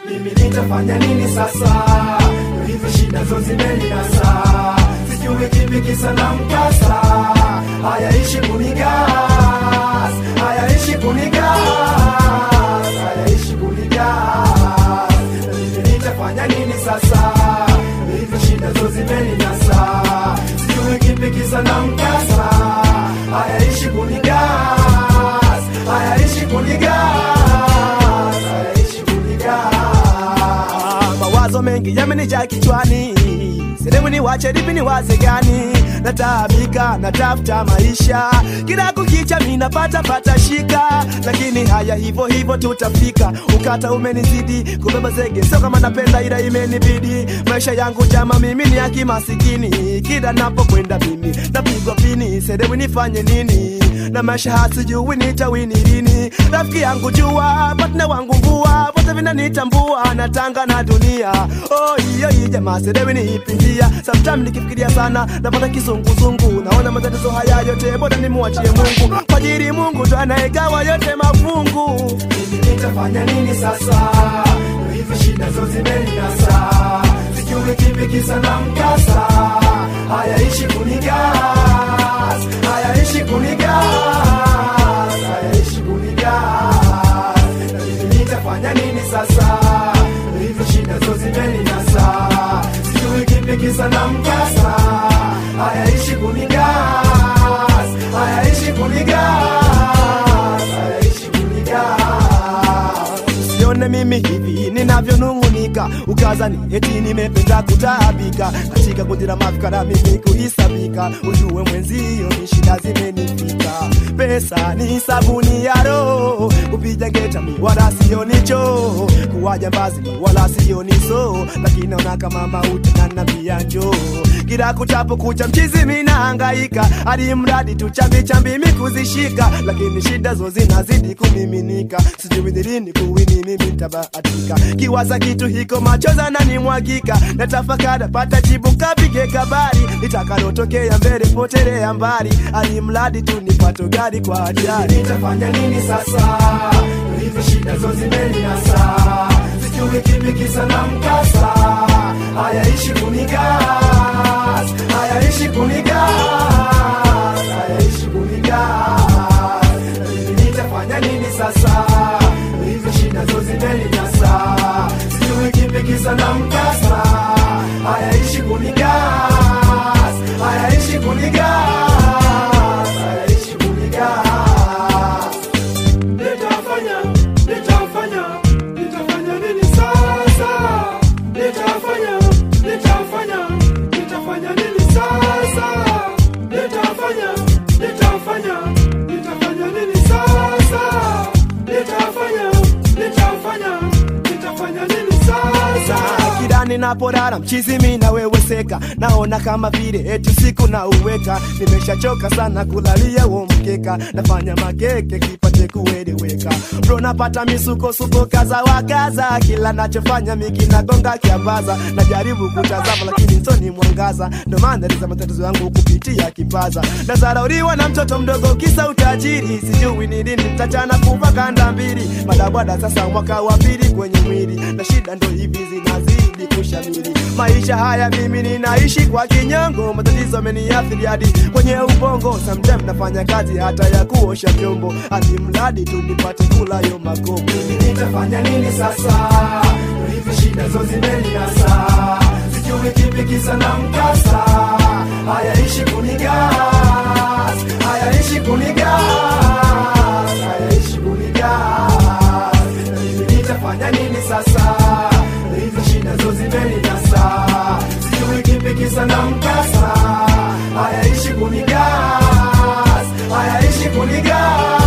mimi nitafanya nini sasa? Hizi shida zo zimeninasa, sijui kipi kisa na mkasa. Hayaishi kunigas, hayaishi kunigas, hayaishi kunigas. Mimi nitafanya nini sasa? Hizi shida zo zimeninasa, sijui kipi kisa na mkasa. Hayaishi kunigas, hayaishi kunigas, hayaishi kunigas. mawazo mengi yamenijaa kichwani sehemu ni wache lipi ni waze gani nataabika natafuta maisha kila kukicha mi napata pata shika lakini haya hivyo hivyo tutafika ukata umenizidi kubeba zege sio kama napenda ila imenibidi maisha yangu jama mimi ni akimasikini kila napokwenda mimi napigwa pini sehemu nifanye nini na maisha hasijui nitawini lini rafiki yangu jua patna wangu mvua vote vinanitambua natanga na dunia oh, hiyo hii jamaa sedewi niipindia sometime nikifikiria sana napata kizunguzungu naona matatizo haya yote bora nimwachie mungu kwajiri mungu ndo anayegawa yote mafungu mimi nitafanya nini sasa? Hizi shida zo zimeninasa, sijui kipi kisa na mkasa. Hayaishi kunigas, hayaishi kunigas, hayaishi kunigas. Na mimi nitafanya nini sasa? Hizi shida zo zimeninasa, sijui kipi kisa na mkasa. Hayaishi kunigas, hayaishi kunigas, hayaishi kunigas. usione mimi hivi ninavyonung'unika ukazani eti nimependa kutaabika katika kundi la mafikara mimi kuhisabika ujue mwenzio ni shida zimenifika pesa ni sabuni ya roho kupiga ngeta mi wala sio nicho kuwa jambazi mi wala sio niso lakini naona kama mauti na nabia njoo kila kuchapo kucha mchizi minahangaika hadi mradi tu chambi chambi mi kuzishika lakini shida zo zinazidi kumiminika sijui ni lini kuwini mimi ntabahatika kiwaza kitu hiko machoza nanimwagika natafakara pata jibu kapige kabari litakalotokea mbele potelea mbali hadi mradi tu nipato gari kwa ajali nitafanya nini sasa? Hizi shida zo zimeninasa, sijui kipi kisa na mkasa. Hayaishi kunigas, hayaishi kunigas, hayaishi kunigas. Mimi nitafanya nini sasa? Hizi shida zo zimeninasa, sijui kipi kisa na mkasa. Hayaishi kunigas, hayaishi kunigas, hayaishi kunigas. Nitafanya, nitafanya, nitafanya nini sasa? Nitafanya, nitafanya, nitafanya nini sasa? Nitafanya, nitafanya, nitafanya nini sasa? Nitafanya, nitafanya, nitafanya nini sasa? kila ninapolala mchizi mi naweweseka naona kama vile eti siku na uweka nimeshachoka sana kulalia huo mkeka nafanya makeke kipate kueleweka bro napata misukosuko kaza wa kaza kila nachofanya miki nagonga kiambaza najaribu kutazama lakini ntoni mwangaza ndo maandaliza matatizo yangu kupitia kipaza nazarauriwa na mtoto mdogo kisa utajiri sijui ni lini mtachana kuva kanda mbili madabwada sasa mwaka wa pili kwenye mwili na shida ndo hivi zinazidi kushamiri maisha haya mimi ninaishi kwa kinyongo matatizo ameniathiri hadi kwenye ubongo sometime nafanya kazi hata ya kuosha vyombo hadi mradi tu nipate kula yo makombo nitafanya nini sasa? Hizi shida zo zimeninasa, sijui kipi kisa na mkasa. Hayaishi kunigas, hayaishi kunigas, hayaishi kunigas. Mimi nitafanya nini sasa? Hizi shida zo zimeninasa, sijui kipi kisa na mkasa. Hayaishi kunigas, hayaishi kunigas